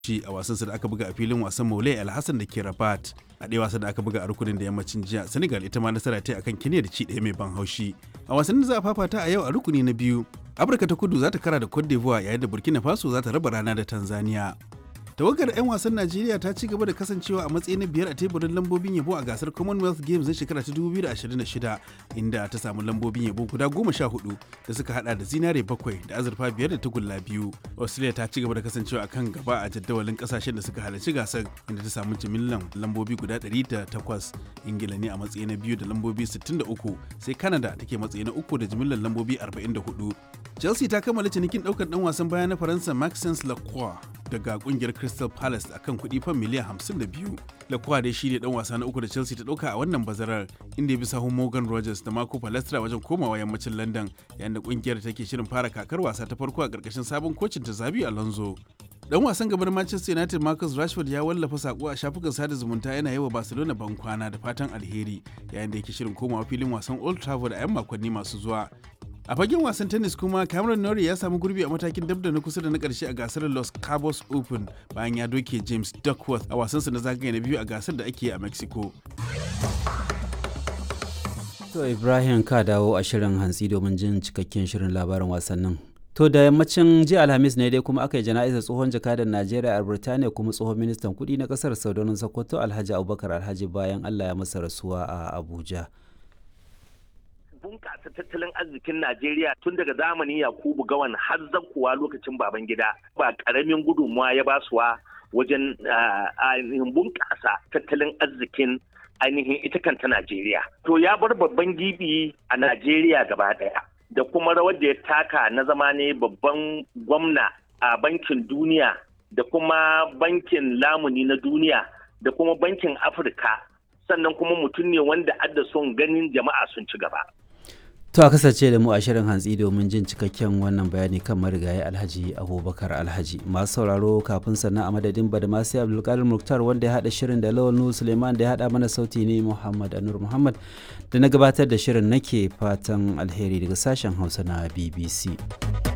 shi a wasansa da aka buga a filin wasan Maulai Alhassan da ke Rabat. A ɗaya wasan da aka buga a rukunin da yammacin jiya, Senegal ita ma nasara ta akan Kenya da ci ɗaya mai ban haushi. A wasannin da za a fafata a yau a rukuni na biyu, Afirka ta Kudu za ta kara da Cote d'Ivoire yayin da Burkina Faso za ta raba rana da Tanzania. tawagar 'yan wasan najeriya ta ci gaba da kasancewa a matsayi na biyar a teburin lambobin yabo a gasar commonwealth games na shekara ta 2026 inda ta samu lambobin yabo guda goma sha hudu da suka hada da zinare bakwai da azurfa biyar da tagulla biyu australia ta ci gaba da kasancewa a kan gaba a jadawalin kasashen da suka halarci gasar inda ta samu jimillan lambobi guda 108 ingila ne a matsayi na biyu da lambobi 63 sai canada take matsayi na uku da jimillan lambobi 44 chelsea ta kammala cinikin daukar dan wasan baya na faransa maxence lacroix daga kungiyar crystal palace akan kuɗi fan miliyan 52 lacroix dai shi ne dan wasa na uku da chelsea ta dauka a wannan bazarar inda ya bi sahun morgan rogers da marco palestra wajen komawa yammacin london yayin da kungiyar take shirin fara kakar wasa ta farko a karkashin sabon kocin ta zabi alonso dan wasan gabar manchester united marcus rashford ya wallafa sako a shafukan sada zumunta yana yawa barcelona ban kwana da fatan alheri yayin da yake shirin komawa filin wasan old trafford a 'yan makonni masu zuwa a fagen wasan tennis kuma cameron norrie ya samu gurbi a matakin dabda na kusa da na karshe a gasar los cabos open bayan ya doke james duckworth a wasansa na zagaye na biyu a gasar da ake a mexico to ibrahim ka dawo a shirin hantsi domin jin cikakken shirin labarin wasannin to da yammacin jiya alhamis ne dai kuma aka yi jana'izar tsohon jakadan najeriya a birtaniya kuma tsohon ministan kudi na kasar saudanin sokoto alhaji abubakar alhaji bayan allah ya masa rasuwa a abuja bunƙasa tattalin arzikin Najeriya tun daga zamanin Yakubu Gawan har kuwa lokacin baban gida ba ƙaramin gudunmuwa ya basuwa wajen ainihin bunƙasa tattalin arzikin ainihin ita kanta Najeriya. To ya bar babban gibi a Najeriya gaba ɗaya da kuma rawar da ya taka na zama ne babban gwamna a bankin duniya da kuma bankin lamuni na duniya da kuma bankin Afirka sannan kuma mutum ne wanda adda son ganin jama'a sun ci gaba. To a kasance da mu a shirin hantsi domin jin cikakken wannan bayani kan marigayi Alhaji Abubakar Alhaji. Masu sauraro kafin sannan a madadin Badamasi Abdulkadir Muktar wanda ya haɗa shirin da Lawal Nuhu Suleiman da ya haɗa mana sauti ne Muhammad Anur Muhammad da na gabatar da shirin nake fatan alheri daga sashen Hausa na BBC.